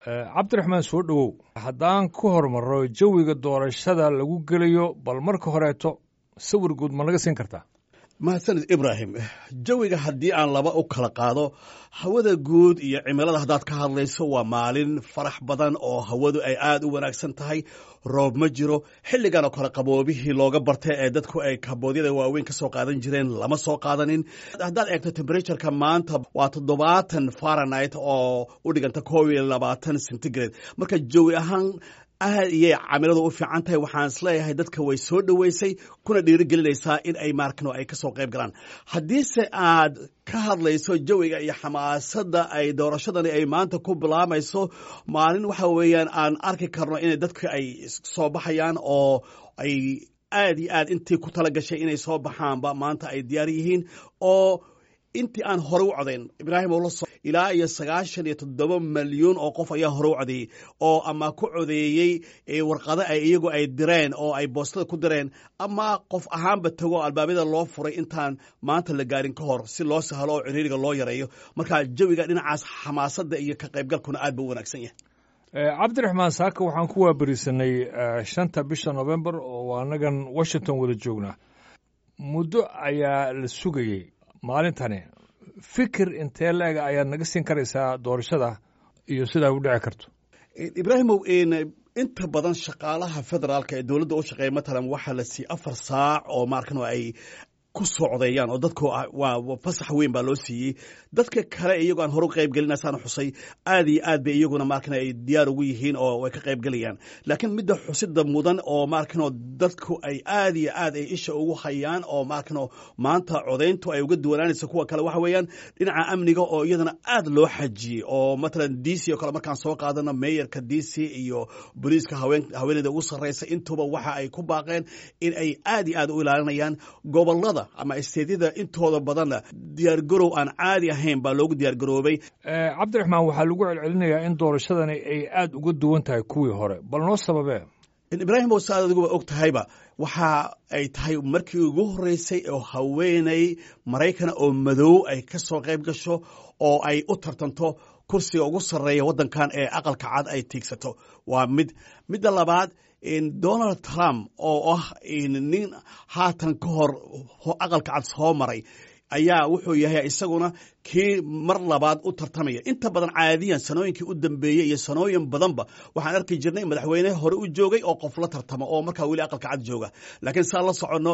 cabdiraxmaan soo dhowow haddaan ku hormarro jawiga doorashada lagu gelayo bal marka horeeto sawir guud ma naga siin kartaa mahadsanid ibraahim jawiga haddii aan laba u kala qaado hawada guud iyo cimilada haddaad ka hadlayso waa maalin farax badan oo hawadu ay aad u wanaagsan tahay roob ma jiro xilligan oo kale qaboobihii looga bartay ee dadku ay kaboodyada waaweyn ka soo qaadan jireen lama soo qaadanin haddaad eegto temberatuureka maanta waa toddobaatan farenit oo u dhiganta koob iyo labaatan centigrade marka jawi ahaan aad iyay camiladu u fiican tahay waxaan isleeyahay dadka way soo dhoweysay kuna dhiirigelinaysaa in ay maarkano ay ka soo qayb galaan haddiise aad ka hadlayso jawiga iyo xamaasadda ay doorashadani ay maanta ku bilaamayso maalin waxa weeyaan aan arki karno inay dadka ay soo baxayaan oo ay aad iyo aad intii ku tala gashay inay soo baxaanba maanta ay diyaar yihiin oo intii aan hore u codayn ibraahim oo la so ilaa iyo sagaashan iyo toddoba malyuun oo qof ayaa hore u codeeyey oo ama ku codeeyey warqado ay iyagu ay direen oo ay boostada ku direen ama qof ahaanba tago albaabada loo furay intaan maanta la gaarin ka hor si loo sahlo oo ciriiriga loo yareeyo marka jawiga dhinacaas xamaasadda iyo ka qaybgalkuna aad buu u wanaagsan yahay cabdiraxmaan saaka waxaan ku waaberisanay shanta bisha novembar oo annagan washington wada joognaa muddo ayaa la sugayey maalintani fikir intee la-ega ayaad naga siin karaysaa doorashada iyo sidaa u dhici karto ibraahimow inta badan shaqaalaha federaalka ee dowladda u shaqeeya matalan waxaa la siiyey afar saac oo maarkan ay ku soo codeeyaan oo dadku waa fasax weyn baa loo siiyey dadka kale iyagoo aan hore u qayb gelinaysaan xusay aad iyo aad bay iyaguna maarkan ay diyaar ugu yihiin oo way ka qayb gelayaan laakiin midda xusida mudan oo maarkanoo dadku ay aad iyo aad ay isha ugu hayaan oo maarkanoo maanta codayntu ay uga duwanaanaysa kuwa kale waxa weeyaan dhinaca amniga oo iyadana aad loo xajiyey oo matalan d c oo kale markaan soo qaadano meeyarka d c iyo booliiska haweeneyda ugu sarreysa intuba waxa ay ku baaqeen in ay aad iyo aad u ilaalinayaan gobolada ama isteedyada intooda badanna diyaargarow aan caadi ahayn baa loogu diyaargaroobay cabdiraxmaan waxaa lagu celcelinayaa in doorashadani ay aad uga duwan tahay kuwii hore bal noo sababee ibraahim oo sa aad adiguba og tahayba waxa ay tahay markii ugu horreysay oo haweeney maraykana oo madow ay ka soo qayb gasho oo ay u tartanto kursiga ugu sarreeya waddankan ee aqalka cad ay tiigsato waa mid midda labaad donald trump oo ah nin haatan ka hor aqalka cad soo maray ayaa wuxuu yahay isaguna kii mar labaad u tartamaya inta badan caadiyan sanooyinkii u dambeeyey iyo sanooyin badanba waxaan arki jirnay madaxweyne hore u joogay oo qof la tartama oo markaa weli aqalka cad jooga laakiin saa la soconno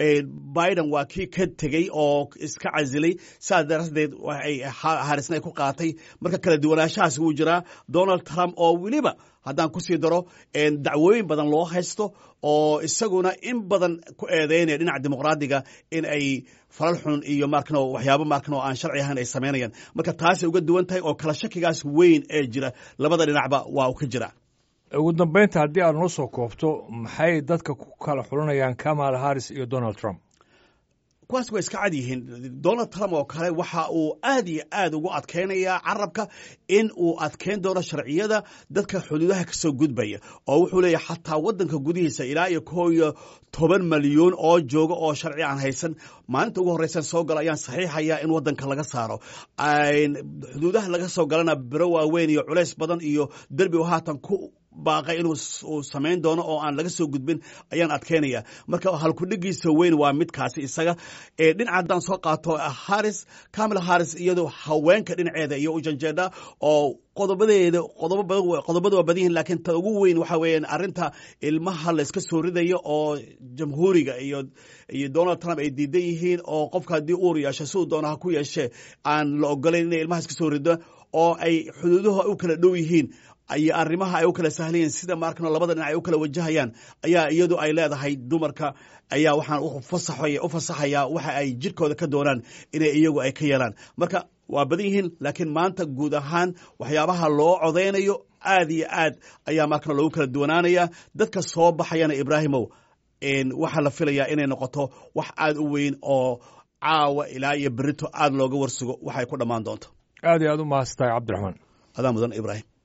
biden waa kii ka tegey oo iska casilay saas daraadeed harisna ay ku qaatay marka kala duwanaanshahaas wuu jiraa donald trump oo weliba haddaan ku sii daro dacwooyin badan loo haysto oo isaguna in badan ku eedeynaya dhinaca dimuqraadiga in ay falal xun iyo markano waxyaabo markano aan sharci ahayn ay samaynayaan marka taasay uga duwan tahay oo kala shakigaas weyn ee jira labada dhinacba waa u ka jira ugu dambeynta haddii aad noo soo koobto maxay dadka ku kala xulanayaan kamala harris iyo donald trump kuwaas way iska cad yihiin donald trump oo kale waxa uu aad iyo aad ugu adkaynayaa carabka in uu adkeyn doono sharciyada dadka xuduudaha ka soo gudbaya oo wuxuu leeyahy xataa waddanka gudihiisa ilaa iyo koo iyo toban malyuun oo jooga oo sharci aan haysan maalinta ugu horreysan soo galo ayaan saxiixayaa in waddanka laga saaro xuduudaha laga soo galana biro waaweyn iyo culays badan iyo derbi u haatan ku baaqay inuu samayn doono oo aan laga soo gudbin ayaan adkeynaya marka halkudhigiisa weyn waa midkaasi isaga dhinaca haddaan soo qaato haris camila haris iyadoo haweenka dhinaceeda iyo ujanjeedha oo qodobadeeda qodobada waa badan yihin lakiin ta ugu weyn waxa weeyaan arrinta ilmaha la iska soo ridayo oo jamhuuriga iyo iyo donald trump ay diidan yihiin oo qofka haddii uur yeesho siduu doona ha ku yeeshee aan la ogolayn inay ilmaha iska soo rido oo ay xuduuduhu u kala dhow yihiin iyo arrimaha ay u kala sahlayeen sida maarkano labada dhinac ay u kala wajahayaan ayaa iyadu ay leedahay dumarka ayaa waxaan u fasaxayaa waxa ay jidhkooda ka doonaan inay iyagu ay ka yeelaan marka waa badan yihiin laakiin maanta guud ahaan waxyaabaha loo codaynayo aad iyo aad ayaa maarkano lagu kala duwanaanaya dadka soo baxayana ibraahimow waxaa la filayaa inay noqoto wax aad u weyn oo caawa ilaa iyo berito aad looga warsugo waxay ku dhammaan doonto aad iyo aad u mahadsantahay cabdiraxmaan adaa mudan ibraahim